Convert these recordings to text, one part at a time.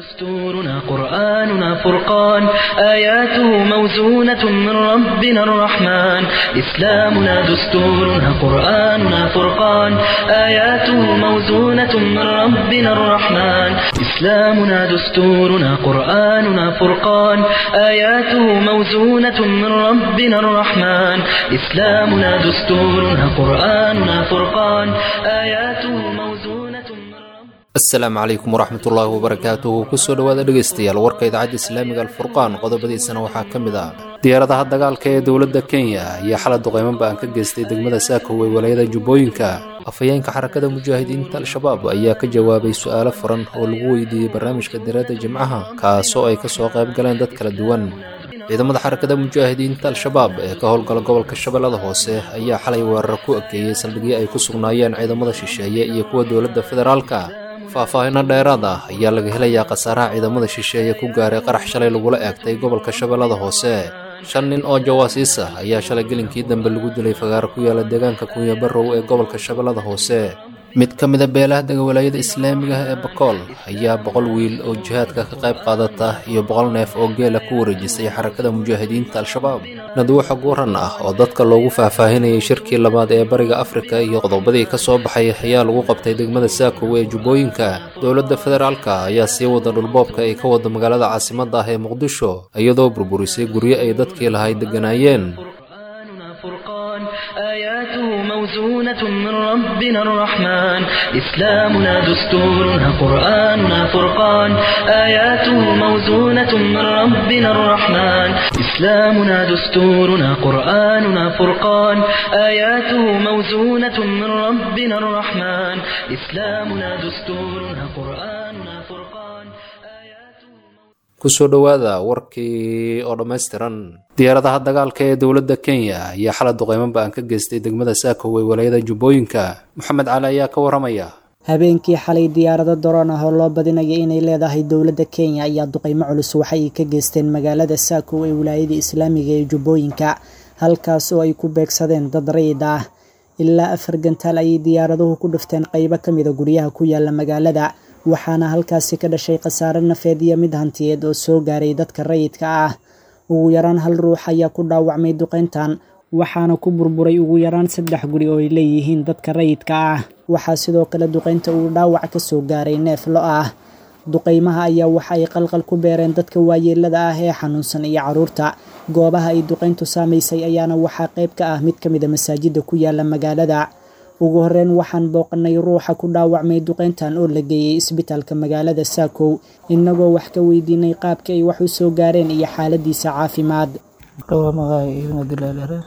دستورنا قرآننا فرقان آياته موزونة من ربنا الرحمن إسلامنا دستورنا قرآننا فرقان آياته موزونة من ربنا الرحمن إسلامنا دستورنا قرآننا فرقان آياته موزونة من ربنا الرحمن إسلامنا دستورنا قرآننا فرقان آياته موزونة من ربنا asalaamu calaykum waraxmatullaahi wabarakaatuhu kusoo dhowaada dhegaystayaal warka idaacadda islaamiga alfurqaan qodobadiisana waxaa ka mid ah diyaaradaha dagaalka ee dowladda kenya ayaa xalay duqeyman ba-an ka geystay degmada saako ee walayada jubbooyinka afhayeenka xarakada mujaahidiinta al-shabaab ayaa ka jawaabay su-aalo furan oo lagu weydiiyey barnaamijka diradda jimcaha kaasoo ay kasoo qayb galeen dad kala duwan ciidamada xarakada mujaahidiinta al-shabaab ee ka howlgala gobolka shabeellada hoose ayaa xalay weerar ku ekeeyey saldhigyo ay ku sugnaayeen ciidamada shisheeye iyo kuwa dowladda federaalka faahfaahino dheeraad ah ayaa laga helayaa khasaaraha ciidamada shisheeye ku gaaray qarax shalay lagula eegtay gobolka shabeellada hoose shan nin oo jawaasiis ah ayaa shalay gelinkii dambe lagu dilay fagaaro ku yaala deegaanka kunya barrow ee gobolka shabeellada hoose mid ka mida beelaha degawalaayada islaamiga ah ee bakool ayaa boqol wiil oo jihaadka ka qayb qaadata iyo boqol neef oo geela ku wareejisay xarakada mujaahidiinta al-shabaab nadwaxa guuran ah oo dadka loogu faahfaahinayay shirkii labaad ee bariga afrika iyo qodobadii ka soo baxay ayaa lagu qabtay degmada saakow ee jubbooyinka dowladda federaalka ayaa sii wada dhulboobka ay ka wada magaalada caasimadda ah ee muqdisho iyadoo burburisay guryo ay dadkii lahay degganaayeen قرآننا فرقان آياته موزونة من ربنا الرحمن إسلامنا دستورنا قرآننا فرقان آياته موزونة من ربنا الرحمن إسلامنا دستورنا قرآننا فرقان آياته موزونة من ربنا الرحمن إسلامنا دستورنا قرآننا فرقان آياته kusoo dhowaada warkii oo dhammaystiran diyaaradaha dagaalka ee dowladda kenya ayaa xalay duqeyman ba-an ka geystay degmada saakow ee walayada jubbooyinka moxamed cali ayaa ka waramaya habeenkii xalay diyaarado daroon ah oo loo badinaya inay leedahay dowladda kenya ayaa duqeymo culus waxay ka geysteen magaalada saakow ee wilaayada islaamiga ee jubbooyinka halkaas oo ay ku beegsadeen dad rayid ah ilaa afar gantaal ayay diyaaraduhu ku dhufteen qeybo ka mida guryaha ku yaala magaalada waxaana halkaasi ka dhashay khasaare nafeed iyo mid hantiyeed oo soo gaaray dadka rayidka ah ugu yaraan hal ruux ayaa ku dhaawacmay duqeyntan waxaana ku burburay ugu yaraan saddex guri oo ay leeyihiin dadka rayidka ah waxaa sidoo kale duqeynta uu dhaawac ka soo gaaray neef lo ah duqeymaha ayaa waxa ay qalqal ku beereen dadka waayeelada ah ee xanuunsan iyo caruurta goobaha ay duqeyntu saamaysay ayaana waxaa qayb ka ah mid ka mida masaajida ku yaala magaalada ugu horeyn waxaan booqanay ruuxa ku dhaawacmay duqeyntan oo la geeyey isbitaalka magaalada saakow inagoo wax ka weydiinay qaabka ay wax u soo gaareen iyo xaaladiisa caafimaad dhawaa magaayo iibna dilaalere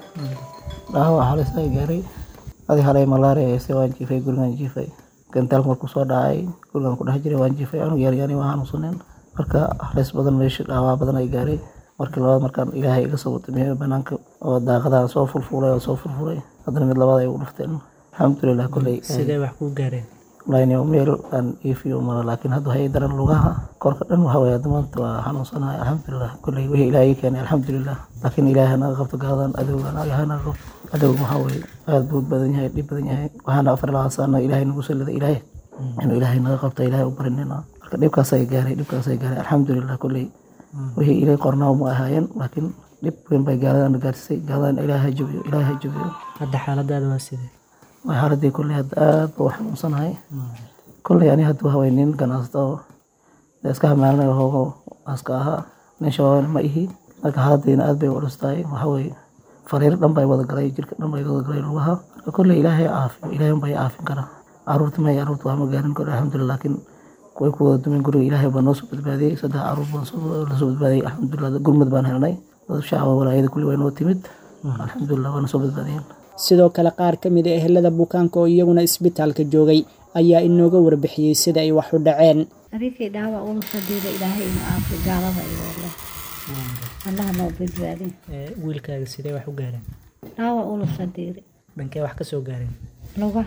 dhaawac halis ay gaaray adi halay malaria ese waan jiifay gurigan jiifay gantaal markuu soo dhacay gurigan ku dhex jiray waan jiifay anuu yaryani waa xanuunsaneen marka halis badan meesha dhaawac badan ay gaaray markii labaad markaan ilaahay iga soo watamiyo banaanka oo daaqadaha soo fulfulay oo soo furfuray haddana mid labaad ay ugu dhufteen alxamdulilah kolley sidee wax kuu gaareen laynio meel aan iifiyo mara laakiin hadda waxay daran lugaha korka dhan waxa weye hadda maanta waa xanuunsanahay alxamdulilah kolley wixii ilaahay keenay alxamdulilah laakiin ilaahay naga qabto gaadan adowgan ilaahay naga qabto adowga waxaa weye aad buu badan yahay dhib badan yahay waxaana afar labaad saana ilaahay nagu sallida ilaahay inuu ilaahay naga qabto ilaahay u barinina marka dhibkaasay gaaray dhibkaasay gaaray alxamdulilah kolley wixii ilay qornaa ma ahaayeen laakiin dhib weyn bay gaaladan gaarsiisay gaaladan ilaahay jabiyo ilaahay jabiyo hadda xaaladaada waa sidee waa xaaladii kolley hadda aad ba u xanuunsanahay kolley ani hadda waxa weye nin ganacsato oo dee iska hamaalinaya hoogo aska ahaa nin shabaabana ma ihi marka xaaladiina aad bay u culus tahay waxa weye fariir dhan bay wada galay jirka dhan bay wada galay lugaha marka kolley ilaahay caafiyo ilaahay unbay caafin karaa caruurta may caruurta waa ma gaarin kolley alxamdulilah laakiin way ku wada dumin guriga ilaahay baa noo soo badbaadiyey saddex caruur baan lasoo badbaadiyey alxamdulilah gurmad baan helnay dad shacaba walaayada kulli way noo timid alxamdulilah waana soo badbaadiyeen sidoo kale qaar ka mid a ehelada bukaanka oo iyaguna isbitaalka joogay ayaa inooga warbixiyey sida ay wax u dhaceen adinkii dhaawac ula fadhiida ilaahay inu aafi gaalada iyoole allaha noo badbaadin wiilkaaga sidee wax u gaareen dhaawac ula fadhiiri dhankee wax ka soo gaareen luga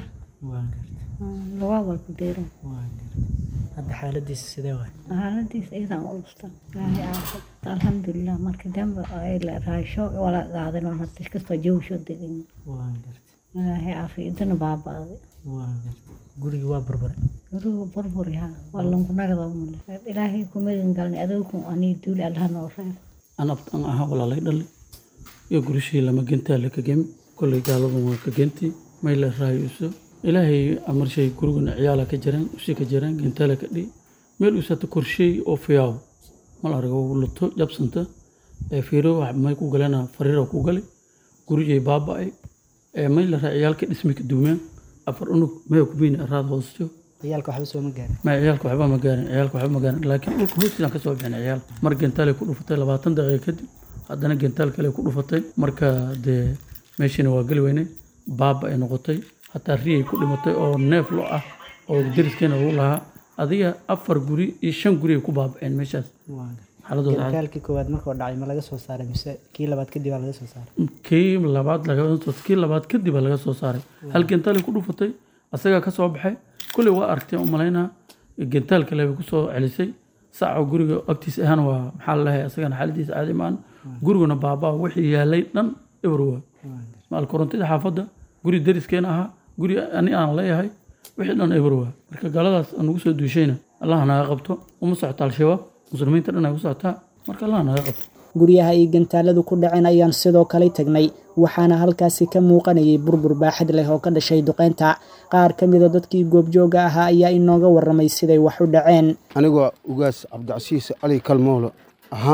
luga walku diiran hadda xaaladiisa sidee waay xaaladiisa iyadan ulusta ilaahay aafi alxamdulilah marka dambe ay la raasho wala qaadin oo hada kastoo jawsho degin ilaahay aafi idina baaba'day gurigii waa burburay guruhu burburi ha waa lankunagada mule ilaahay kumagan galnay adowku anii duuli allaha noo reeb an abtan ahaa walaalay dhali iyo gurishii lama gentaa laka gemi kolley gaaladan waa ka genti mayla raayuso ilaahay amarshay gurigana ciyaala ka jiraan usi ka jiraan gentaala ka dhi meel usata korsheey oo fiyaaw mal argo luto jabsanta ee fiiro wax may ku galena fariira ku gali gurigay baaba'ay ee mayla raa ciyaalka dhismi ka duumeen afar unug maya kubiin araad hoosto ciyaalka waxba soo ma gaarin ma ciyaalka waxba ma gaarin ciyaalka waxba ma gaarin laakiin dhulka hoostiisaan kasoo bixin ciyaal mar gentaalay ku dhufatay labaatan daqiiqa kadib haddana gentaal kale ku dhufatay marka dee meeshiina waa geli weynay baaba ay noqotay hataa riyay ku dhimatay oo neef lo ah oo deriskeena lagu lahaa adiga afar guri iyo shan guri ay ku baaba'een meeshaas xaaladooda caadi. gantaalkii koowaad markuu dhacay ma laga soo saaray mise kii labaad kadib aa laga soo saaray kii labaad laga kii labaad kadib baa laga soo saaray hal gentaalay ku dhufatay asagaa ka soo baxay kulley waa aragtay u malaynaa gentaal kale bay kusoo celisay saaca guriga agtiisa ahana waa maxaa la lahay asagana xaaladiisa caadi maan guriguna baabaa wixii yaalay dhan eber waa maal korontida xaafadda guri deriskeena ahaa guri ani aan leeyahay wixii dhan eber waa marka gaaladaas aan ugu soo duushayna allah naga qabto uma socota al-shabaab muslimiinta dhan ay ku socotaa marka allah naga qabto guryaha ay gantaaladu ku dhaceen ayaan sidoo kale tagnay waxaana halkaasi ka muuqanayay burbur baaxad leh oo ka dhashay duqeynta qaar ka mida dadkii goobjooga ahaa ayaa inooga warramay siday wax u dhaceen anigoo ugaas cabdicasiis cali kalmoolo aha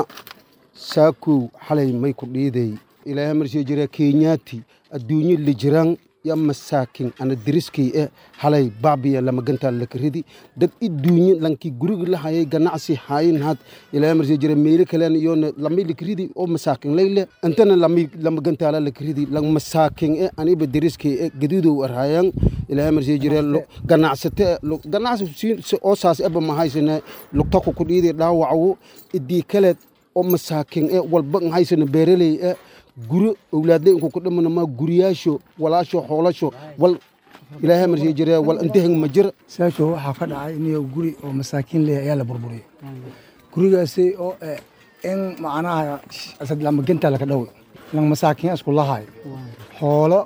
saakow xalay may ku dhiiday ilaahay marsii jira kenyaati adduunyo lijiraan ya masaakin ana diriskay eh halay baabiya lama gantaa lakaridi dad iduunyo lanki guriga lahayay ganacsi hayin had ilaahay marsii jira meelo kalen iyona lamay lakaridi oo masaakin layle antana lamay lama gantaala lakaridi lang masaakin eh aniba diriskay eh gaduudow arhayan ilaahay marsii jira ganacsate ganacsi si- oo saas eba mahaysane lugtaku ku dhiiday dhaawacawo idii kaleed oo masaakin eh walba haysana beeraley eh guro owlaadle inku ku dhimana ma guriyaasho walaasho xoolasho wal ilaahay marsii jira wal intahang ma jira saasho waxaa ka dhacay inuu guri oo masaakiin leh ayaa la burburiyey gurigaasi oo eh, in macnaha asad lama genta laka dhawi lang masaakiin isku lahay xoolo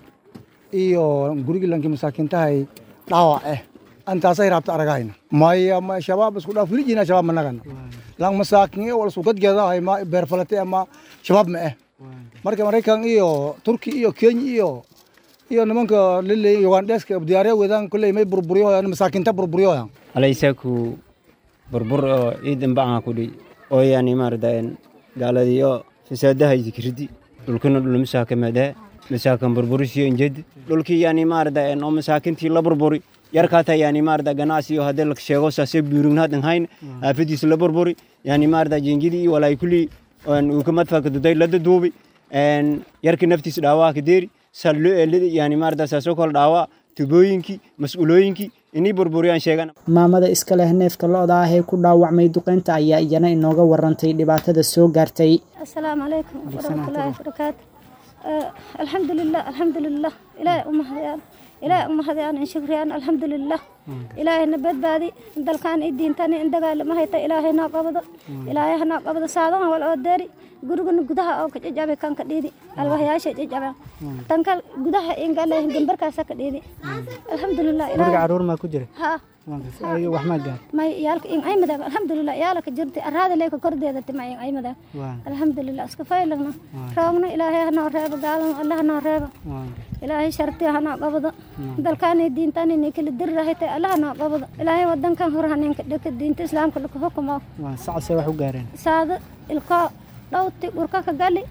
iyo gurigi lanki masaakiintahay dhaawac eh antaasay raabta aragayna maya ma shabaab isku dhaaf wilijina shabaab managana lang masaakiin eh, wal isku gadgeedahay ma beerfalate ama shabaab ma eh marka maraykan iyo turki iyo kenya iyo iyo nimanka liley ugandheska diyaarya wadaan kulley may burburiyohoyan masaakiinta burburiyohoyan alaysaku burbur oo ciidan bacaa kudhi oo yani maaradaen gaaladiyo fasaadaha zikridi dhulkina dhul masaakamadaha masaakan burburisiyo injedi dhulkii yani maaradaen oo masaakintii la burburi yarkaata yani maarada ganacsiyo haddii la sheego saase buurignaadhan hayn aafadiisa la burburi yani maarada jengidi iyo walaay kulii uu ka madfaka duday lada duubi yarka naftiisa dhaawaa ka deeri sallo eelada yani maarada saasoo kale dhaawaa tubooyinkii mas-uulooyinkii inay burburiyaan sheegan maamada iska leh neefka lo-da ah ee ku dhaawacmay duqeynta ayaa iyana inooga warantay dhibaatada soo gaartay asalaamu calaykum waraxmatullaahi wabarakaatu alxamdulilah alxamdulilah ilaahay u mahadiyaan ilaahay u mahadiyaan in shukriyaan alxamdulilah ilaahayna badbaadi dalkaan i diintan in dagaalama hayta ilaahay noo qabado ilaahay ha noo qabado saadahan wal oo deeri gurigana gudaha oo ka jajabe kan ka dhiidi alwaxyaasha jajabeen tankal gudaha ingalehin gambarkaasa ka dhiidi alxamdulilah guriga caruur maa ku jira ha wax maa gaar may yaalka in ay madaan alxamdulilah yaalaka jirti araada leeka kordeeda tima in ay madaan alxamdulilah iska faylagna roogna ilaahay hanoo reebo gaalana alla hanoo reebo ilaahay sharti hanoo qabado dalkaani diintaani ni kala diri rahaytay alla hanoo qabado ilaahay wadankan hor haninka dhika diinta islaamka laka hukumo sacadse wax u gaareen saado ilko dhowti urka ka gali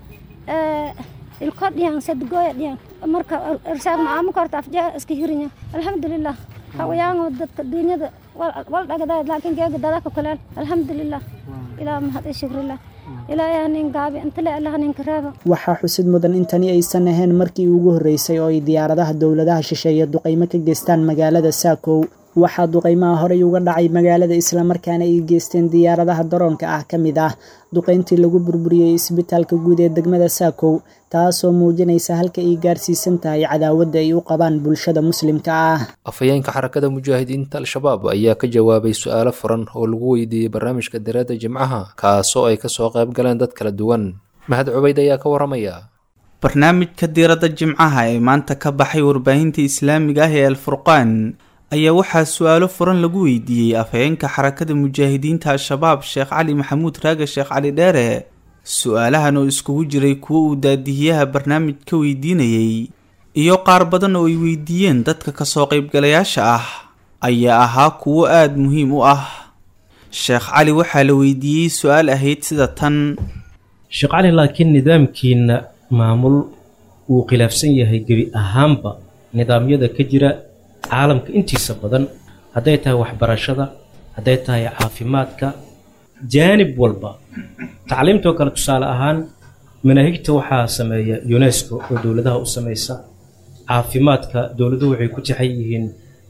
ilko dhiyan sadgooya dhiyan marka irsaaq macaamo korta afjaa iska hirinya alxamdulilah hawayaango dadka duunyada wal dhagadaad laakiin geega dadaka kuleel alxamdulilah ilaa mahad i shukrilah ilaahay hanin gaabi intale alla haninka reebo waxaa xusid mudan in tani aysan ahayn markii ugu horreysay oo ay diyaaradaha dowladaha shisheeye duqaymo ka geystaan magaalada saakow waxaa duqaymaha horey uga dhacay magaalada islamarkaana ay geysteen diyaaradaha daroonka ah ka mid ah duqayntii lagu burburiyey isbitaalka guud ee degmada saakow taasoo muujinaysa halka ay gaarsiisan tahay cadaawadda ay u qabaan bulshada muslimka ah afhayeenka xarakada mujaahidiinta al-shabaab ayaa ka jawaabay su-aalo furan oo lagu weydiiyey barnaamijka daraadda jimcaha kaasoo ay kasoo qayb galeen dad kala duwan mahad cubayd ayaa ka waramaya barnaamijka diiradda jimcaha ee maanta ka baxay warbaahinta islaamiga ah ee alfurqaan ayaa waxaa su-aalo furan lagu weydiiyey afhayeenka xarakada mujaahidiinta al-shabaab sheekh cali maxamuud raage sheekh cali dheere su-aalahan oo iskugu jiray kuwo uu daadihiyaha barnaamij ka weydiinayey iyo qaar badan oo ay weydiiyeen dadka kasoo qaybgalayaasha ah ayaa ahaa kuwo aada muhiim u ah sheekh cali waxaa la weydiiyey su-aal ahayd sida tan sheekh cali laakiin nidaamkiina maamul wuu khilaafsan yahay gebi ahaanba nidaamyada ka jira caalamka intiisa badan hadday tahay waxbarashada hadday tahay caafimaadka jaanib walba tacliimtoo kale tusaale ahaan manaahigta waxaa sameeya unesco oo dowladaha u samaysa caafimaadka dowladuhu waxay ku tixan yihiin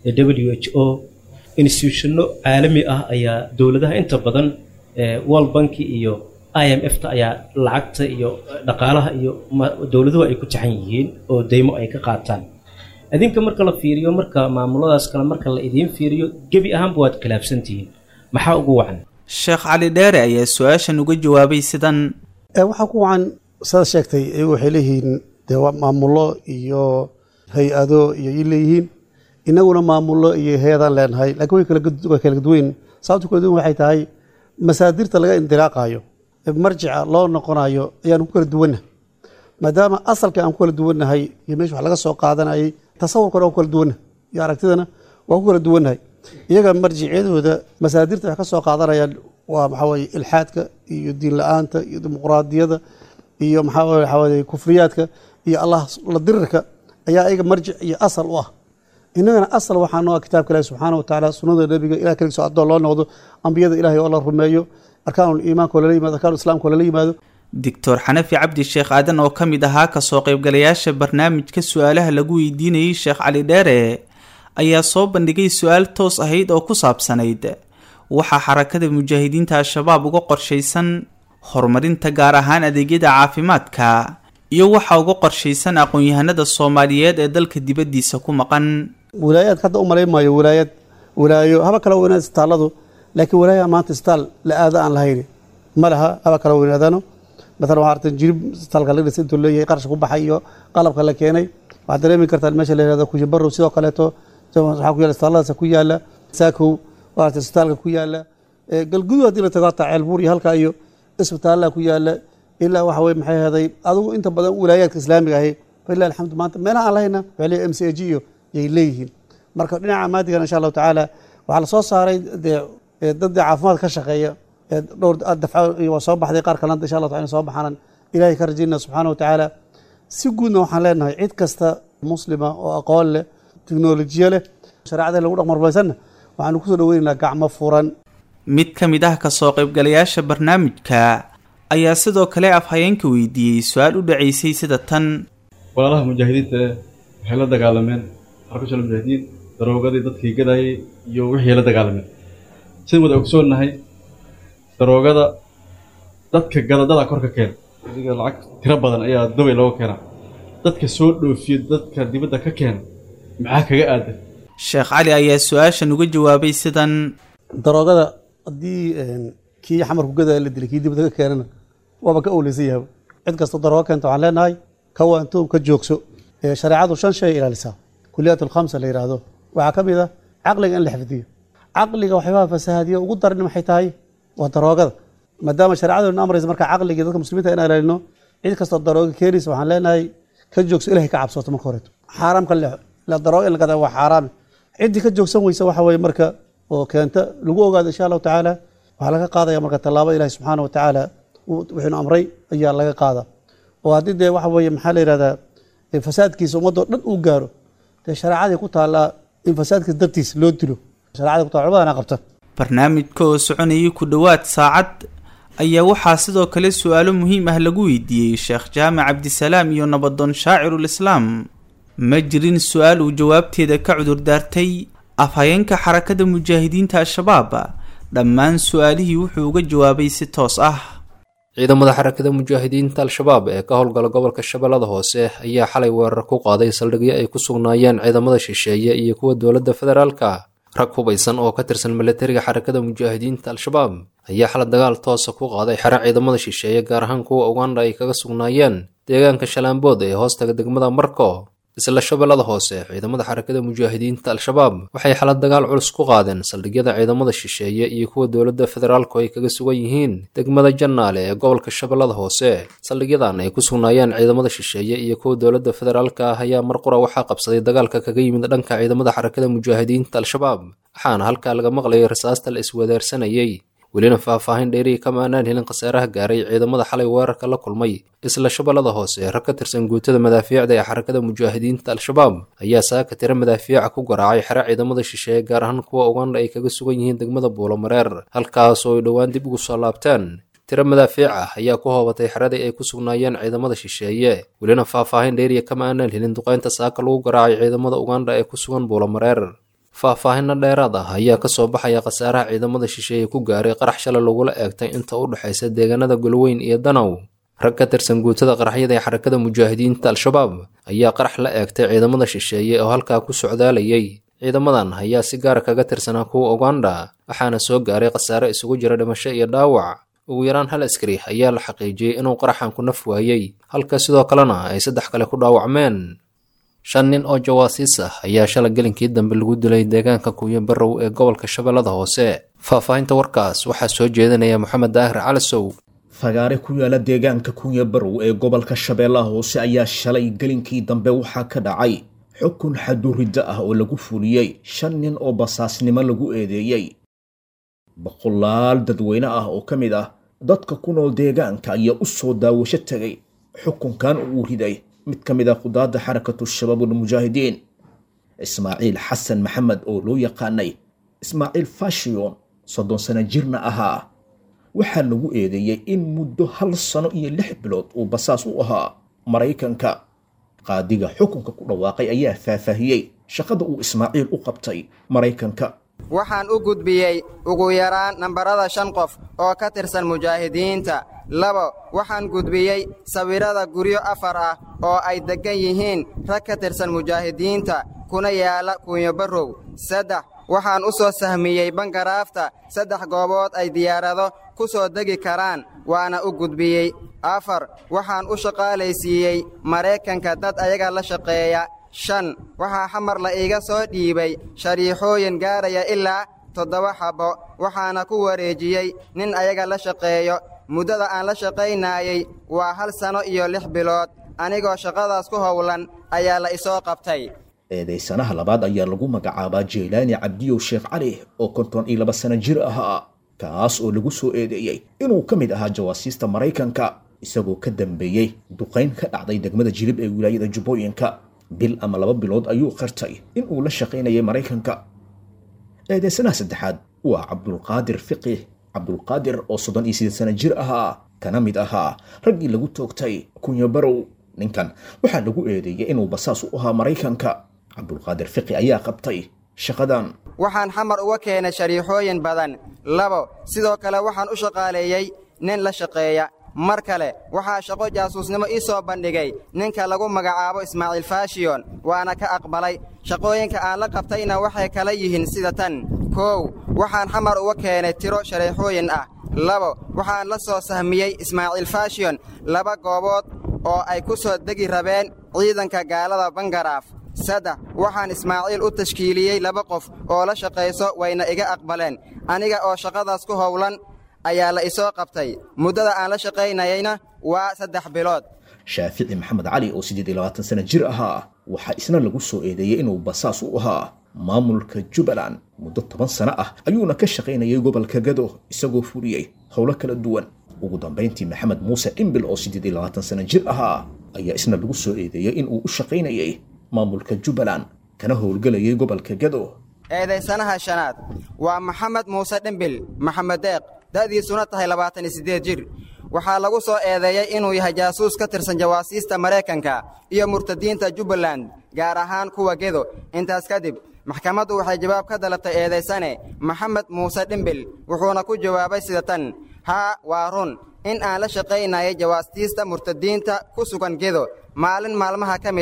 w h o institutionno caalami ah ayaa dowladaha inta badan world banki iyo i m f ta ayaa lacagta iyo dhaqaalaha iyo dowladuhu ay ku tixan yihiin oo deymo ay ka qaataan adinka marka la fiiriyo marka maamuladaas kale marka la idiin fiiriyo gebi ahaanba waad khilaafsantihiin maxaa ugu wacan sheekh cali dheere ayaa su-aashan uga jawaabay sidan waxaa ku wacan saad sheegtay iyagu waxay leeyihiin dee maamulo iyo hay-ado iyo i leeyihiin inaguna maamulo iyo hay-adaan leenahay lakiin way kala duweyn sababta kala duwan waxay tahay masaadirta laga indilaaqayo marjica loo noqonayo ayaan ku kala duwanna maadaama asalka aan ku kala duwannahay iyo meesha wax laga soo qaadanayay tasawurkana waa ku kala duwannahay iyo aragtidana waa ku kala duwannahay iyaga marjicyadooda masaadirta wax ka soo qaadanayaan waa maxaa weye ilxaadka iyo diin la-aanta iyo dimuqraadiyada iyo maxaa waxaweye kufriyaadka iyo allah la dirirka ayaa iyaga marjic iyo asal u ah innagana asal waxaa noo ah kitaabka ilahi subxaana wa tacaala sunnada nebiga ilah keligiso addoon loo noqdo ambiyada ilahay oo la rumeeyo arkaanul iimaanka oo lala yimaado arkaanul islaamka oo lala yimaado doctor xanafi cabdi sheekh aadan oo ka mid ahaa kasoo qaybgalayaasha barnaamijka su-aalaha lagu weydiinayey sheekh cali dheere ayaa soo bandhigay su-aal toos ahayd oo ku saabsanayd waxaa xarakada mujaahidiinta al-shabaab uga qorshaysan horumarinta gaar ahaan adeegyada caafimaadka iyo waxaa uga qorshaysan aqoon-yahanada soomaaliyeed ee dalka dibaddiisa ku maqan wilaayaadka hadda u malayn maayo wilaayad wilaayo haba kala weynaada isbitaalladu laakiin wilaayaha maanta isbitaal la aada aan lahayn ma laha haba kala weynaadano maalan waxaa artan jirib isbitaalka la dhisa intuu leeyahay qarash ku baxay iyo qalabka la keenay waxaad dareemi kartaan meesha la yihahdo kushibarow sidoo kaleeto waxaa ku yaala isbitaalladaas ku yaala saakow waa arta isbitaalka ku yaala galgudu haddii la tago hataa ceelbuur iyo halka iyo isbitaallaa ku yaala ilaa waxa weye maxay ahday adigu inta badan wilaayaadka islaamiga ahi falilah alxamdu maanta meelaha aan lahayna waxay leeyahay m c a g iyo yay leeyihiin marka dhinaca maadigan insha allahu tacaala waxaa lasoo saaray dee dadda caafimaad ka shaqeeya dhowr dafco waa soo baxday qaar kalena insha allah taala soo baxaanan ilahay ka rajayna subxaana wa tacaala si guudna waxaan leenahay cid kasta muslima oo aqoon leh teknolojiya leh shareecada lagu dhaqmarbaysanna waxaanu kusoo dhaweynaynaa gacmo furan mid ka mid ah kasoo qaybgalayaasha barnaamijka ayaa sidoo kale afhayeenka weydiiyey su-aal u dhacaysay sida tan walaalaha mujaahidiinta waxay la dagaalameen xarkashal mujaahidiin daroogadii dadkii gadayay iyo wixii la dagaalameen sidaan wada ogsoonnahay daroogada dadka gadadada kor ka keena adiga lacag tiro badan ayaa dubay looga keenaa dadka soo dhoofiya dadka dibadda ka keena maxaa kaga aadan sheekh cali ayaa su-aashan uga jawaabay sidan daroogada haddii kii xamarku gadaya la dilay kii dibadda ka keenana waaba ka owleysan yahaba cid kasta daroogo keenta waxaan leenahay ka waantow ka joogso shareecadu shan shay ilaalisaa kuliyaat alkhamsa la yidhaahdo waxaa ka mid ah caqliga in la xifdiyo caqliga waxyaabaha fasahaadiya ugu daran maxay tahay waa daroogada maadaama shareecaduna amraysa marka caqligii dadka muslimiinta in ilaalino cid kastoo darooga keenaysa waxaan leenahay ka joogso ilahay ka cabsoto marka horeeto xaaraam ka leexo ila darooga in la gadaa waa xaaraame ciddii ka joogsan weysa waxa weye marka oo keenta lagu ogaado insha allahu tacaala waxaa laga qaadaya marka tallaabo ilahi subxaana wa tacaala wuxuunu amray ayaa laga qaada oo haddii dee waxa weye maxaa la yihahdaa fasaadkiisa ummadoo dhan uu gaaro dee shareecadii ku taallaa in fasaadkiisa dartiis loo dilo shareecadii ku taala cumadana qabta barnaamijka oo soconayay ku dhowaad saacad ayaa waxaa sidoo kale su-aalo muhiim ah lagu weydiiyey sheekh jaamac cabdisalaam iyo nabadoon shaacirul islaam ma jirin su-aal uu jawaabteeda ka cudur daartay afhayeenka xarakada mujaahidiinta al-shabaab dhammaan su-aalihii wuxuu uga jawaabay si toos ah ciidamada xarakada mujaahidiinta al-shabaab ee ka howlgala gobolka shabeellada hoose ayaa xalay weerar ku qaaday saldhigyo ay ku sugnaayeen ciidamada shisheeye iyo kuwa dowladda federaalka rag hubaysan oo ka tirsan milatariga xarakada mujaahidiinta al-shabaab ayaa xalay dagaal toosa ku qaaday xero ciidamada shisheeye gaar ahaan kuwa uganda ay kaga sugnaayeen deegaanka shalaambood ee hoostaga degmada marko isla shabeellada hoose ciidamada xarakada mujaahidiinta al-shabaab waxay xalad dagaal culus ku qaadeen saldhigyada ciidamada shisheeye iyo kuwa dowladda federaalku ay kaga sugan yihiin degmada jannaale ee gobolka shabeellada hoose saldhigyadan ay ku sugnaayeen ciidamada shisheeye iyo kuwa dowladda federaalka ah ayaa mar qura waxaa qabsaday dagaalka kaga yimid dhanka ciidamada xarakada mujaahidiinta al-shabaab waxaana halkaa laga maqlayay rasaasta la iswadaarsanayey welina faahfaahin dheeriya kama aanaan helin khasaaraha gaaray ciidamada xalay weerarka la kulmay isla shabeellada hoose rag ka tirsan guutada madaafiicda ee xarakada mujaahidiinta al-shabaab ayaa saaka tiro madaafiica ku garaacay xero ciidamada shisheeye gaar ahaan kuwa ugandha ay kaga sugan yihiin degmada buulomareer halkaas oo ay dhowaan dib ugu soo laabteen tiro madaafiic ah ayaa ku hoobatay xeradii ay ku sugnaayeen ciidamada shisheeye welina faahfaahin dheeriya kama aanaan helin duqaynta saaka lagu garaacay ciidamada ugandha ee ku sugan buulomareer faahfaahinno dheeraad ah ayaa ka soo baxaya khasaaraha ciidamada shisheeye ku gaaray qarax shalay lagula eegtay inta u dhexaysa deegaanada golweyn iyo danow rag ka tirsan guutada qaraxyada ee xarakada mujaahidiinta al-shabaab ayaa qarax la eegtay ciidamada shisheeye oo halkaa ku socdaalayay ciidamadan ayaa si gaara kaga tirsanaa kuwa ugandha waxaana soo gaaray khasaare isugu jira dhimasho iyo dhaawac ugu yaraan hal askari ayaa la xaqiijiyey inuu qaraxan ku naf waayey halka sidoo kalena ay saddex kale ku dhaawacmeen shan nin oo jawaasiis ah ayaa shalay gelinkii dambe lagu dilay deegaanka kuuyo barrow ee gobolka shabeellada hoose faahfaahinta warkaas waxaa soo jeedinaya moxamed daahir calisow fagaare ku yaala deegaanka kunya barow ee gobolka shabeellaha hoose ayaa shalay gelinkii dambe waxaa ka dhacay xukun xaduridda ah oo lagu fuliyey shan nin oo basaasnimo lagu eedeeyey boqolaal dadweyne ah oo ka mid ah dadka ku nool deegaanka ayaa u soo daawasho tegay xukunkan uu riday mid ka mid ah qudaadda xarakatu shabaab ulmujaahidiin ismaaciil xasan maxamed oo loo yaqaanay ismaaciil fashiyon soddon sano jirna ahaa waxaa lagu eedeeyey in muddo hal sano iyo lix bilood uu basaas u ahaa maraykanka qaadiga xukunka ku dhawaaqay ayaa faahfaahiyey shaqada uu ismaaciil u qabtay maraykanka waxaan u gudbiyey ugu yaraan nambarada shan qof oo ka tirsan mujaahidiinta labo waxaan gudbiyey sawirrada guryo afar ah oo ay deggan yihiin rag ka tirsan mujaahidiinta kuna yaala kunyobarrow saddex waxaan u soo sahmiyey bangaraafta saddex goobood ay diyaarado ku soo degi karaan waana u gudbiyey afar waxaan u shaqaalaysiiyey maraykanka dad ayaga la shaqeeya shan waxaa xamar la iiga soo dhiibay shariixooyin gaaraya ilaa toddoba xabbo waxaana ku wareejiyey nin ayaga la shaqeeyo muddada aan la shaqaynaayey waa hal sanno iyo lix bilood anigoo shaqadaas ku howlan ayaa la isoo qabtay eedaysanaha labaad ayaa lagu magacaabaa jeylaani cabdiyow sheekh cali oo konton iyo laba sano jir ahaa kaas oo lagu soo eedeeyey inuu ka mid ahaa jawaasiista maraykanka isagoo ka dambeeyey duqayn ka dhacday degmada jilib ee wilaayada jubbooyinka bil ama laba bilood ayuu qartay inuu la shaqaynayay maraykanka eedaysanaha saddexaad waa cabdulqaadir fiqih cabdulqaadir oo soddon iyo siddeed sano jir ahaa kana mid ahaa raggii lagu toogtay kunya barow ninkan waxaa lagu eedeeyey inuu basaas u ahaa maraykanka cabdulqaadir fiqi ayaa qabtay shaqadan waxaan xamar uga keenay shariixooyin badan labo sidoo kale waxaan u shaqaaleeyey nin la shaqeeya mar kale waxaa shaqo jaasuusnimo ii soo bandhigay ninka lagu magacaabo ismaaciil faashiyon waana ka aqbalay shaqooyinka aan la qabtayna waxay kala yihiin sida tan koow waxaan xamar uga keenay tiro shariixooyin ah labo waxaan la soo sahmiyey ismaaciil faashiyon laba goobood oo ay ku soo degi rabeen ciidanka gaalada bangaraaf saddex waxaan ismaaciil u tashkiiliyey laba qof oo la shaqayso wayna iga aqbaleen aniga oo shaqadaas ku howlan ayaa la isoo qabtay muddada aan la shaqaynayeyna waa saddex bilood shaafici maxamed cali oo siddeed iyo labaatan sano jir ahaa waxaa isna lagu soo eedeeyey inuu basaas u ahaa maamulka jubbaland muddo toban sano ah ayuuna ka shaqaynayay gobolka gado isagoo fuliyey howlo kala duwan ugu dambayntii maxamed muuse dhimbil oo siddeed iyo labaatan sano jir ahaa ayaa isna lagu soo eedeeyey inuu u shaqaynayay maamulka jubbaland kana howlgelayay gobolka gado eedaysanaha shanaad waa maxamed muuse dhimbil maxamed deeq da'diisuna tahay labaatan iyo siddeed jir waxaa lagu soo eedeeyey inuu yahay jaasuus ka tirsan jawaasiista maraykanka iyo murtadiinta jubbaland gaar ahaan kuwa gedo intaas kadib maxkamaddu waxay jawaab ka dalabtay eedaysane maxamed muuse dhimbil wuxuuna ku jawaabay sida tan haa waa run in aan la shaqaynayay jawaastiista murtadiinta ku sugan gedo maalin maalmaha ka mid ah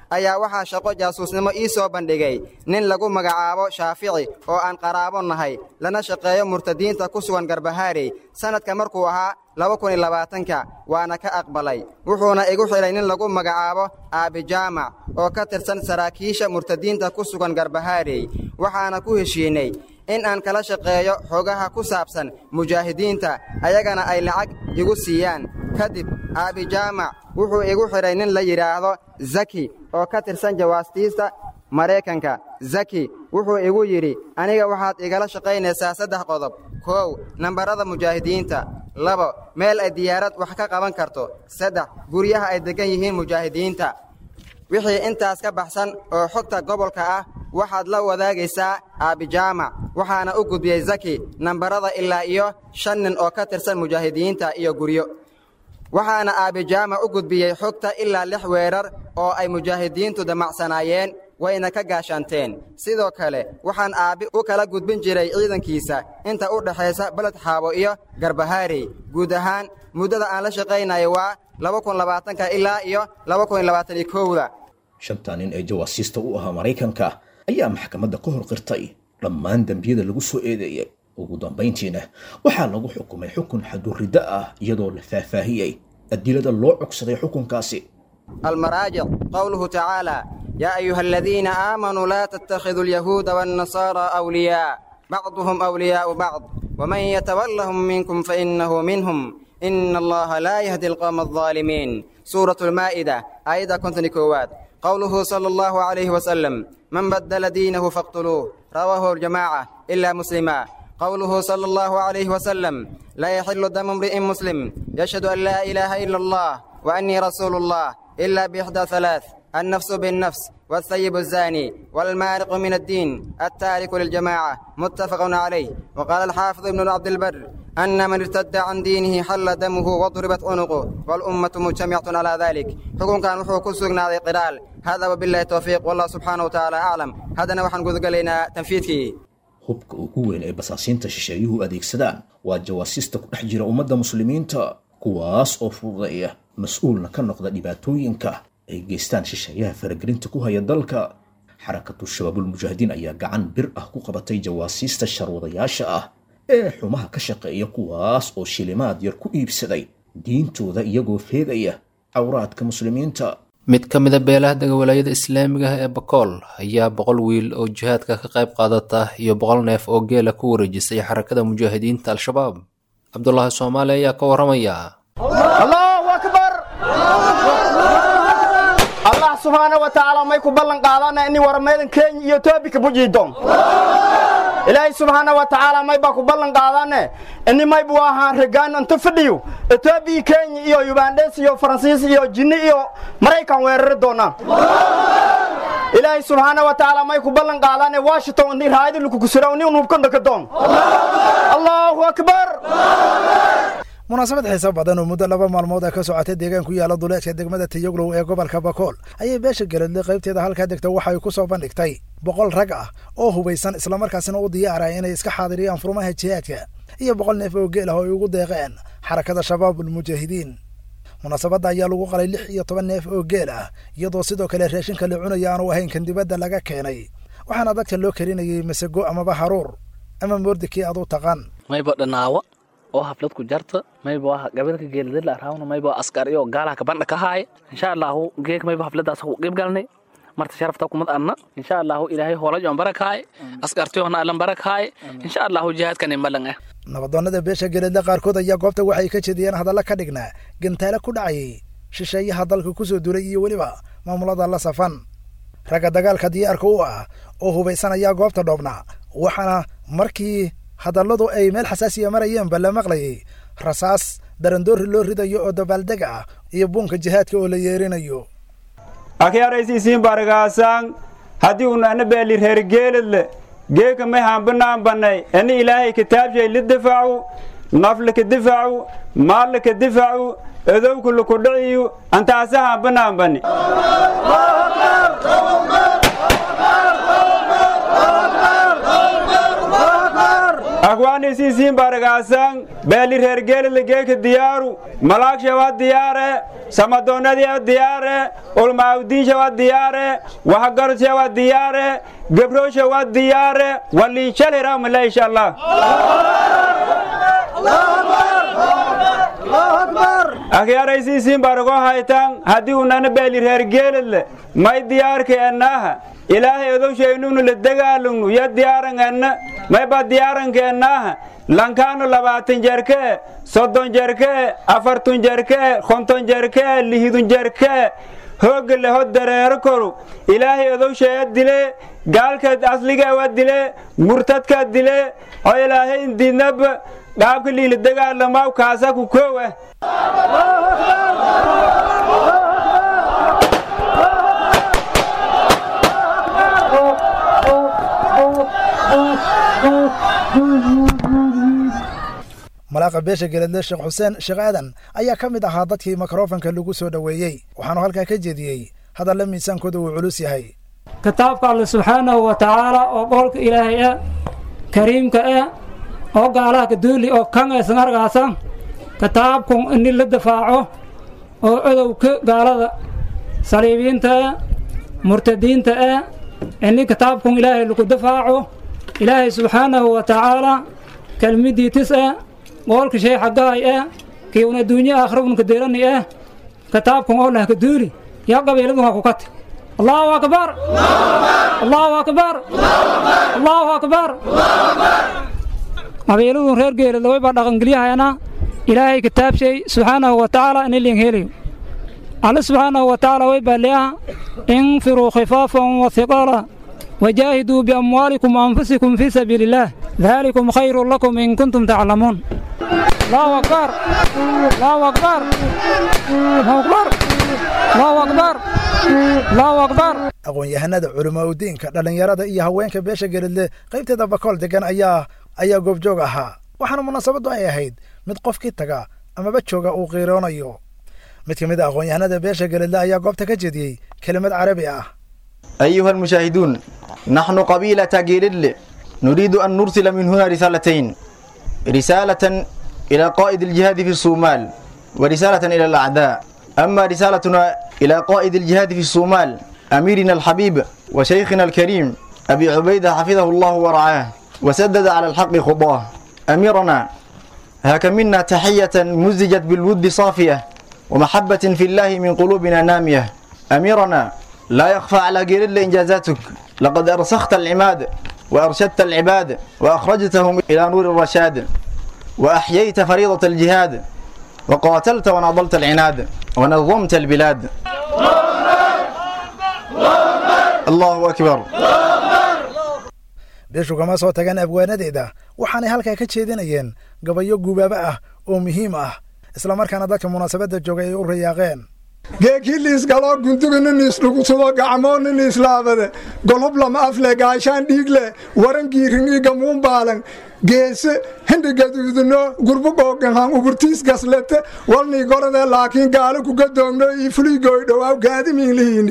ayaa waxaa shaqo jaasuusnimo ii soo bandhigay nin lagu magacaabo shaafici oo aan qaraabo nahay lana shaqeeyo murtadiinta ku sugan garbahaarey sannadka markuu ahaa laba kun iyo labaatanka waana ka aqbalay wuxuuna igu xidhay nin lagu magacaabo aabijaamac oo ka tirsan saraakiisha murtadiinta ku sugan garbahaarey waxaana ku heshiinay in aan kala shaqeeyo xogaha ku saabsan mujaahidiinta ayagana ay lacag igu siiyaan kadib aabijaamac wuxuu igu xidhay nin la yidhaahdo zaki oo ka tirsan jawaastiista maraykanka zaki wuxuu igu yidhi aniga waxaad igala shaqaynaysaa saddex qodob kow nambarada mujaahidiinta labo meel ay diyaarad wax ka qaban karto saddex guryaha ay deggan yihiin mujaahidiinta wixii intaas ka baxsan oo xogta gobolka ah waxaad la wadaagaysaa aabijaamac waxaana u gudbiyey zaki nambarada ilaa iyo shan nin oo ka tirsan mujaahidiinta iyo guryo waxaana aabijaamac u gudbiyey xogta ilaa lix weerar oo ay mujaahidiintu damacsanaayeen wayna ka gaashaanteen sidoo kale waxaan aabbi u kala gudbin jiray ciidankiisa inta u dhexaysa beled xaabo iyo garbahaarey guud ahaan muddada aan la shaqaynayo waa laba kun labaatanka ilaa iyo laba kun iyo labaatan iyo kowda shantaa nin ee jawaasiista u ahaa maraykanka ayaa maxkamadda ka hor qirtay dhammaan dembiyada lagu soo eedeeyey ugu dambayntiina waxaa lagu xukumay xukun xaduriddo ah iyadoo la faahfaahiyey adilada loo cogsaday xukunkaasi المراجع قوله تعالى يا أيها الذين آمنوا لا تتخذوا اليهود والنصارى أولياء بعضهم أولياء بعض ومن يتولهم منكم فإنه منهم إن الله لا يهدي القوم الظالمين سورة المائدة أيضا كنت نكوات قوله صلى الله عليه وسلم من بدل دينه فاقتلوه رواه الجماعة إلا مسلما قوله صلى الله عليه وسلم لا يحل دم امرئ مسلم يشهد أن لا إله إلا الله وأني رسول الله إلا بإحدى ثلاث النفس بالنفس والثيب الزاني والمارق من الدين التارك للجماعة متفق عليه وقال الحافظ ابن عبد البر أن من ارتد عن دينه حل دمه وضربت عنقه والأمة مجتمعة على ذلك حكم كان وحو كسوغنا قرال هذا وبالله التوفيق والله سبحانه وتعالى أعلم هذا نوحن قد قلنا تنفيذك hubka ugu weyn ee basaasiinta shisheeyuhu adeegsadaan waa jawaasiista ku dhex jira ummadda muslimiinta kuwaas oo fududeeya mas-uulna ka noqda dhibaatooyinka ay geystaan shisheeyaha faragelinta ku haya dalka xarakatu shabaabulmujaahidiin ayaa gacan bir ah ku qabatay jawaasiista sharwadayaasha ah ee xumaha ka shaqeeya kuwaas oo shilimaad yar ku iibsaday diintooda iyagoo feegaya cawraadka muslimiinta mid ka mida beelaha dega walaayada islaamiga ah ee bakool ayaa boqol wiil oo jihaadka ka qayb qaadata iyo boqol neef oo geela ku wareejisay xarakada mujaahidiinta al-shabaab cabdulaahi soomaali ayaa ka waramaya allahu akbar allah subxaana wa tacaala may ku ballan qaadana ini warameedan kenya iyo toobika bujiidon ilaahay subxaana wa tacaala may baa ku ballan qaadane ini may buu ahaan regaan inta fadhiyo etoobiya kenya iyo yubandhes iyo faransiis iyo jinni iyo maraykan weerari doonaan ilaahay subxaana wa tacaala may ku ballan qaadane washington ini raayada lukukusira ni unubkandhaka doon allahu akbar munaasabad xiiso badan oo muddo laba maalmood ah ka socotay deegaan ku yaala duleedka degmada tiyoglow ee gobolka bakool ayay beesha galadle qaybteeda halkaa degta waxay ku soo bandhigtay boqol rag ah oo hubaysan islamarkaasina u diyaara inay iska xaadiriyaan furmaha jihaadka iyo boqol neef oo geel ah oo ay ugu deeqeen xarakada shabaabulmujaahidiin munaasabadda ayaa lagu qalay lix iyo toban neef oo geel ah iyadoo sidoo kale raashinka la cunaya aanu ahayn kan dibadda laga keenay waxaana dadka loo karinayay masago amaba haruur ama moordikii aad u taqaan mayba dhanaawa oo haflad ku jarta mayba waa gabalka geeladala raawna mayba askari oo gaalaha kabandha ka haaya insha allahu geek mayba hafladaas ku qeyb galnay marta sharafta kumad anna insha allahu ilaahay hoolaj on barakaaye askartiyoona allan barakaaye insha allahu jihaadkan imalan ah nabadoonnada beesha geledle qaarkood ayaa goobta waxay ka jediyeen hadalla ka dhignaa gantaale ku dhacayay shisheeyaha dalka ku soo duulay iyo weliba maamulada la safan ragga dagaalka diyaarka u ah oo hubaysan ayaa goobta dhoobnaa waxaana markii hadalladu ay meel xasaasiya marayeenba la maqlayay rasaas darandoori loo ridayo oo dabaaldeg ah iyo buunka jihaadka oo la yeerinayo akyaraysiisiin baragaasaan haddii unana beeli reer geeladle geeka may haambanaan bannay ani ilaahay kitaabshay li difacu naflika difacu maallika difacu edowka lukudhiciyu antaasa haambanaan banni akwaanisiisiin baragaasan beeli reergeelidla geeka diyaaru malaagshawa diyaare samadoonnadiiwa diyaare ulmaawdiinshawa diyaare waxgarudshawa diyaare gebrooshawa diyaare waliinshalhiramale insha allah akyaraysiisiin barago haytan haddii unana beeli reergeelidle may diyaarka enaaha ilaahay odowshaynunu la dagaalugnu ya diyaaranganna mayba diyaarankeennaaha lankaanu labaatan jerkee soddon jerkee afartun jerkee konton jerkee lihidun jerkee hoogga leho dareero koru ilaahay odowshaya dile gaalkaad asligawa dile murtadkaad dile oo ilaahay indiidnaba dhaabka liila dagaalamaw kaasa ku koowa malaaqa beesha geledle sheekh xuseen sheekh aadan ayaa ka mid ahaa dadkii mikrofanka lagu soo dhoweeyey waxaanu halkaa ka jeediyey hadalla miisaankooda uu culus yahay kitaabka alle subxaanahu wa tacaala oo qowlka ilaahay ah kariimka ah oo gaalaha kaduuli oo kan aysan argaasa kitaabkun ini la dafaaco oo codowka gaalada saliibiinta ah murtadiinta ah ini kitaabkun ilaahay lagu dafaaco ilaahay subxaanahu wa tacaala kelmiddii tis ah goolka shay xaggaay ah kiiuna adduunye aakhirabun kadeerani ah kitaabkan oo lah kaduuli yaa qabiiladun waa ku kati allahu akbar allahu akbar allahu akbar qabiiladun reer geelada way baa dhaqangelyahayanaa ilaahay kitaabshay subxaanahu wa tacaala ini liin helayo alle subxaanahu wa tacaala way baa leeyaha infiruu khifaafan wa hiqaala وجاهدوا بأموالكم وأنفسكم في سبيل الله ذلكم خير لكم إن كنتم تعلمون الله أكبر الله أكبر الله أكبر الله أكبر الله أكبر aqoon-yahanada culamaa udiinka dhallinyarada iyo haweenka beesha geledle qaybteeda bakool degan ayaa ayaa goobjoog ahaa waxaana munaasabaddu ay ahayd mid qofkii taga amaba jooga uu qiiroonayo mid ka mid a aqoon-yahanada beesha geledle ayaa goobta ka jeediyey kelimad carabi ah أيها المشاهدون نحن قبيلة جيلل نريد أن نرسل من هنا رسالتين رسالة إلى قائد الجهاد في الصومال ورسالة إلى الأعداء أما رسالتنا إلى قائد الجهاد في الصومال أميرنا الحبيب وشيخنا الكريم أبي عبيدة حفظه الله ورعاه وسدد على الحق خطاه أميرنا هاك منا تحية مزجت بالود صافية ومحبة في الله من قلوبنا نامية أميرنا لا يخفى على جيرل إنجازاتك لقد أرسخت العماد وأرشدت العباد وأخرجتهم إلى نور الرشاد وأحييت فريضة الجهاد وقاتلت وناضلت العناد ونظمت البلاد الله أكبر beeshu kama soo tagaan abwaanadeeda waxaanay halkaa ka jeedinayeen gabayo gubaaba ah oo muhiim ah islamarkaana dadka munaasabadda joogay ay u rayaaqeen geekiliisgaloo gundugininiisdhugusudo gacmooniniislaabade golob lama afle gaashaan dhiigle warangiiringiiga muunbaalan geese hindhigaduudino gurbugooganhan uburtiis gaslete walnii gorode laakiin gaalo kugadoogno ii fuligoy dhowaaw gaadimiinlihiini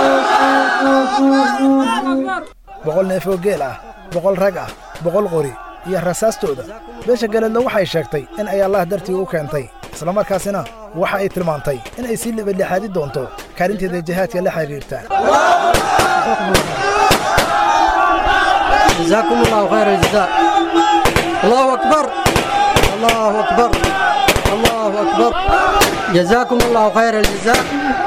boqol neef oo geel ah boqol rag ah boqol qori iyo rasaastooda beesha galedle waxay sheegtay in ay allah dartii u keentay islamarkaasina waxa ay tilmaantay in ay sii libadlixaadi doonto kaalinteeda jihaadka la xidhiirta جزاكم الله خير الجزاء الله أكبر الله أكبر الله أكبر جزاكم الله خير الجزاء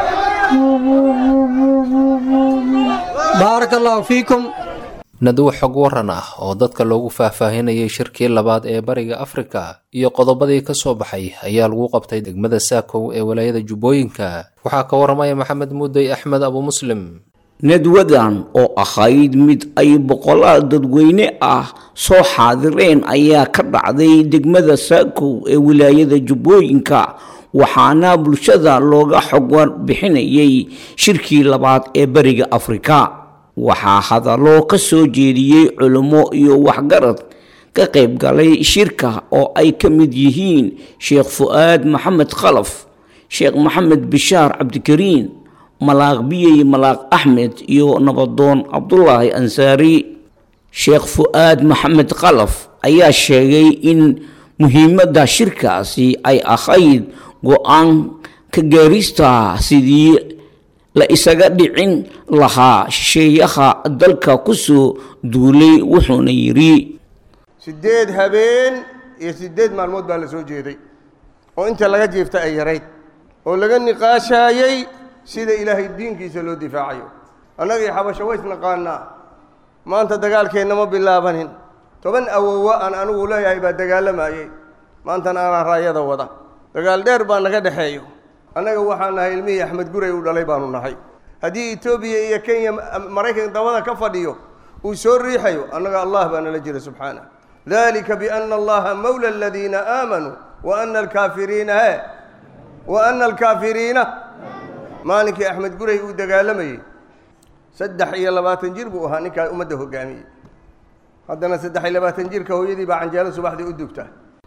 بارك الله فيكم naduw xog waran ah oo dadka loogu faahfaahinayay shirkii labaad ee bariga afrika iyo qodobadii ka soo baxay ayaa lagu qabtay degmada saakow ee walaayada jubbooyinka waxaa ka waramaya maxamed muudey axmed abu muslim nadwadan oo ahayd mid ay boqolaal dadweyne ah soo xaadireen ayaa ka dhacday degmada saakow ee wilaayada jubbooyinka waxaana bulshada looga xog warbixinayay shirkii labaad ee bariga afrika waxaa hadallo ka soo jeediyey culummo iyo waxgarad ka qayb galay shirka oo ay ka mid yihiin sheekh fu'aad maxamed khalaf sheekh maxamed bishaar cabdikariin malaaq biyey malaaq axmed iyo nabadoon cabdulaahi ansaari sheekh fu-aad maxamed qalaf ayaa sheegay in muhiimadda shirkaasi ay ahayd go-aan ka gaarista sidii la isaga dhicin lahaa shisheeyaha dalka kusoo duulay wuxuuna yidhi siddeed habeen iyo siddeed maalmood baa la soo jeeday oo inta laga jiifta ay yarayd oo laga niqaashaayey sida ilaahay diinkiisa loo difaacayo annagii xabasho ways naqaanaa maanta dagaalkeenna ma bilaabanin toban awowa aan anigu leeyahay baa dagaalamayey maantana anaa raayada wada dagaal dheer baa naga dhexeeyo annaga waxaan nahay ilmihii axmed guray uu dhalay baanu nahay haddii etoobiya iyo kenya maraykan dabada ka fadhiyo uu soo riixayo annaga allah baa nala jira subxaanah dalika biana allaha mawla aladiina aamanuu wa ana alkaafiriina he wa ana alkaafiriina maalinkii axmed guray uu dagaalamayey saddex iyo labaatan jir buu ahaa ninkaa ummadda hogaamiyey haddana saddex iyo labaatan jirka hooyadii baa canjeelo subaxdii u dugta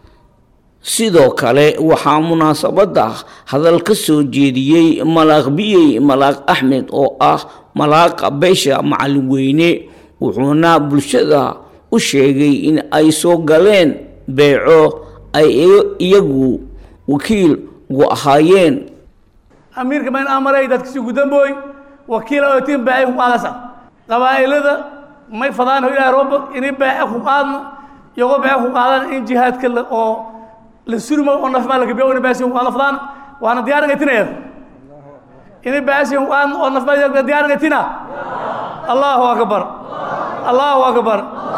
sidoo kale waxaa munaasabadda hadal ka soo jeediyey malaaq biyey malaaq axmed oo ah malaaqa beesha macalin weyne wuxuuna bulshada u sheegay in ay soo galeen beeco ay iyagu wakiil ugu ahaayeen amiirka mayn amaray dadkasi gudambooy wakiil ootiin beecay ku qaadasa qabaa'ilada may fadaan ilaahay rooba inay beece ku qaadna iyagoo beece ku qaadana in jihaadka oo la surmo oo nafmaa la gabiyo inay beecsi ku qaadna fadaan waana diyaaringa tineeda inay beecsi ku qaadna oo nafmaa diyaaringa tina allahu akbar allahu akbar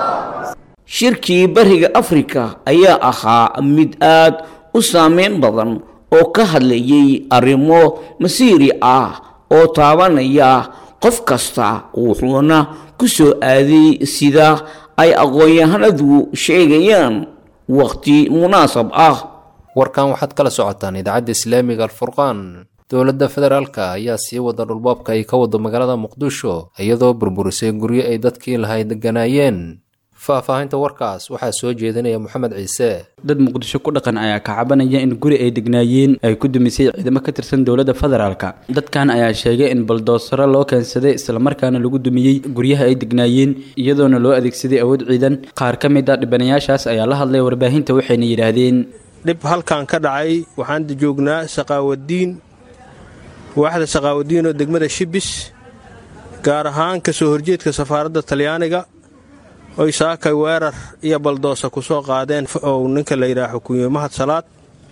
shirkii bariga afrika ayaa ahaa mid aad u saameyn badan oo ka hadlayay arrimo masiiri ah oo taabanaya qof kasta wuxuuna ku soo aaday sida ay aqoon-yahanadu sheegayaan waqti munaasab ah warkan waxaad kala socotaan idaacadda islaamiga alfurqaan dowladda federaalka ayaa sii wada dhulbaabka ay ka wado magaalada muqdisho iyadoo burburisay guryo ay dadkii lahay deganaayeen faahfaahinta warkaas waxaa soo jeedinaya moxamed ciise dad muqdisho ku dhaqan ayaa ka cabanaya in guri ay degnaayeen ay ku dumisay ciidamo ka tirsan dowladda federaalka dadkan ayaa sheegay in baldoosaro loo keensaday islamarkaana lagu dumiyey guryaha ay degnaayeen iyadoona loo adeegsaday awood ciidan qaar ka mid a dhibanayaashaas ayaa la hadlay warbaahinta waxayna yidhaahdeen dhib halkan ka dhacay waxaan joognaa shaqaawadiin waaxda shaqaawadiin oo degmada shibis gaar ahaan ka soo horjeedka safaaradda talyaaniga oy saakay weerar iyo baldoosa ku soo qaadeen ou ninka la yidhaah xukuumiye mahad salaad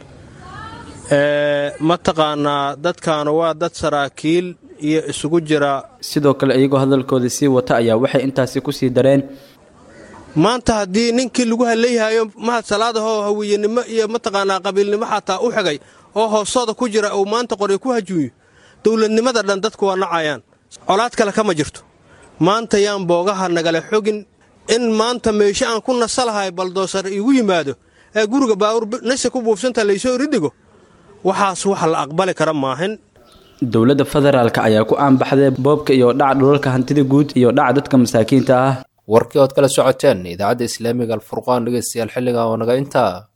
mataqaanaa dadkaanu waa dad saraakiil iyo isugu jira sidoo kale iyagoo hadalkooda sii wata ayaa waxay intaasi ku sii dareen maanta haddii ninkii lagu hallayhayo mahad salaadahoo hawiyenimo iyo mataqaanaa qabiilnimo xataa u xigay oo hoostooda ku jira uu maanta qoryo ku hajuuyo dowladnimada dhan dadku waa nacayaan colaad kale kama jirto maanta yaan boogaha nagala xogin in maanta meesho aan ku nasalahay baldoosar iigu yimaado ee guriga baawur nase ku buufsanta laysoo ridigo waxaas wax la aqbali kara maahin dowladda federaalka ayaa ku aanbaxday boobka iyo dhaca dhulalka hantida guud iyo dhaca dadka masaakiinta ah warkii ood kala socoteen idaacadda islaamiga alfurqaan dhegeystayaal xilliga oo naga intaa